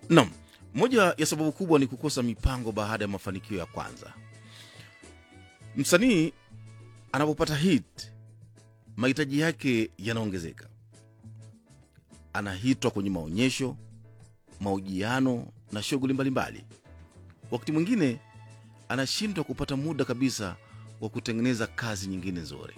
Naam, moja ya sababu kubwa ni kukosa mipango baada ya mafanikio ya kwanza. Msanii anapopata hit, mahitaji yake yanaongezeka. Anahitwa kwenye maonyesho, mahojiano na shughuli mbalimbali. Wakati mwingine anashindwa kupata muda kabisa wa kutengeneza kazi nyingine nzuri.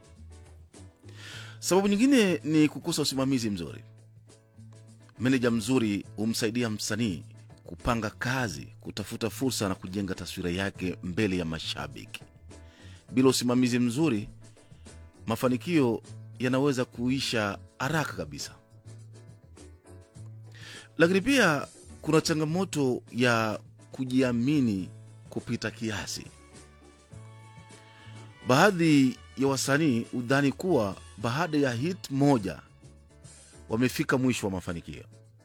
Sababu nyingine ni kukosa usimamizi mzuri. Meneja mzuri humsaidia msanii kupanga kazi, kutafuta fursa na kujenga taswira yake mbele ya mashabiki. Bila usimamizi mzuri, mafanikio yanaweza kuisha haraka kabisa. Lakini pia kuna changamoto ya kujiamini kupita kiasi. Baadhi ya wasanii hudhani kuwa baada ya hit moja wamefika mwisho wa mafanikio.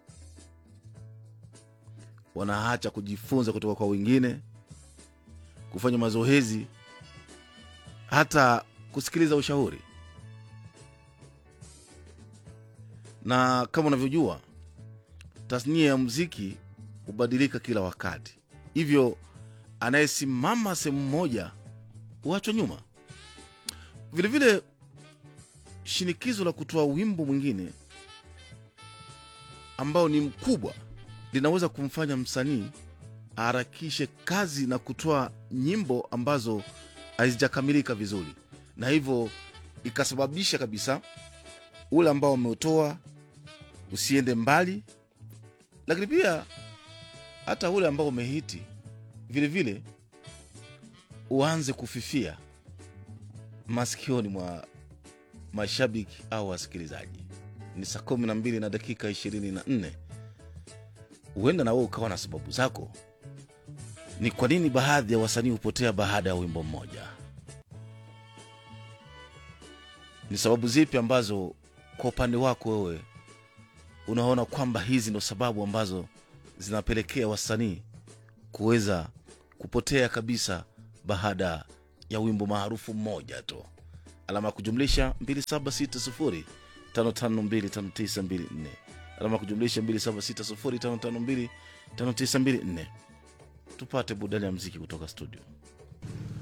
Wanaacha kujifunza kutoka kwa wengine, kufanya mazoezi, hata kusikiliza ushauri. Na kama unavyojua, tasnia ya muziki hubadilika kila wakati, hivyo anayesimama sehemu moja huachwa nyuma. Vilevile, shinikizo la kutoa wimbo mwingine ambao ni mkubwa linaweza kumfanya msanii aharakishe kazi na kutoa nyimbo ambazo hazijakamilika vizuri, na hivyo ikasababisha kabisa ule ambao umeutoa usiende mbali, lakini pia hata ule ambao umehiti vilevile uanze kufifia masikioni mwa mashabiki au wasikilizaji. Ni saa kumi na mbili na dakika ishirini na nne. Huenda na wewe ukawa na sababu zako. Ni kwa nini baadhi ya wasanii hupotea baada ya wimbo mmoja? Ni sababu zipi ambazo kwa upande wako wewe unaona kwamba hizi ndo sababu ambazo zinapelekea wasanii kuweza kupotea kabisa baada ya wimbo maarufu mmoja tu? Alama ya kujumlisha 2760 5525924 alama ya kujumlisha 2760 5525924. Tupate burudani ya mziki kutoka studio.